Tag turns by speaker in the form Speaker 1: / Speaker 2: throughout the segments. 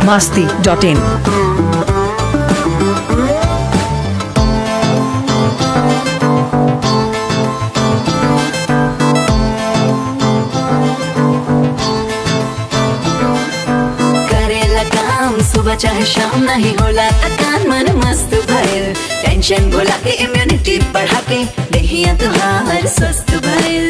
Speaker 1: masti dot in.
Speaker 2: करेला काम सुबह चाहे शाम नहीं होला थकान मन मस्त भइल टेंशन भुला के इम्यूनिटी बढ़ा के देहिया तुहार स्वस्थ भइल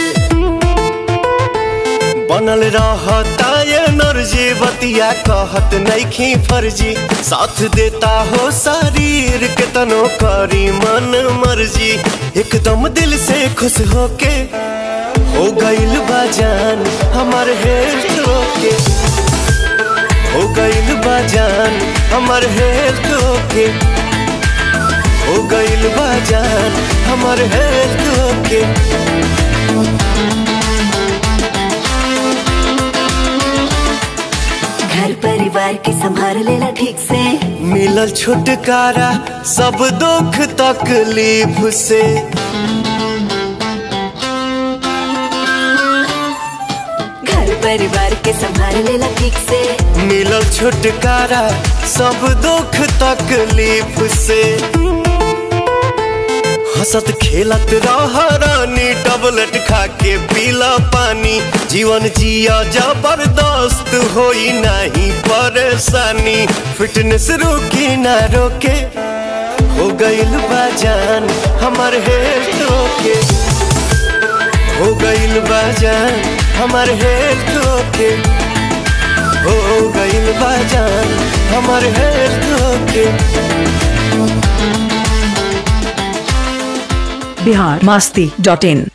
Speaker 3: बनल रहता ये नर्जी बतिया कहत नइखी फर्जी साथ देता हो शरीर के तनो करी मन मर्जी एकदम दिल से खुश होके हो गइल बाजान हमार हेल्थ ओके हो गइल बाजान हमार हेल्थ ओके हो गइल बाजान हमार हेल्थ ओके
Speaker 2: घर परिवार के संभाल लेला ठीक से
Speaker 3: मिलल छुटकारा सब दुख तकलीफ से
Speaker 2: घर परिवार के संभाल लेला ठीक से
Speaker 3: मिलल छुटकारा सब दुख तकलीफ से हंसत खेलत रह रानी टबलेट खा के पीला पानी जीवन जिया जबरदस्त होई नहीं परेशानी फिटनेस रोकी ना रोके हो गइल बाजान हमार हेल्थ ओके हो गइल बाजान हमार हेल्थ ओके हो गइल बाजान हमार health okay
Speaker 1: Bihar masti dot in.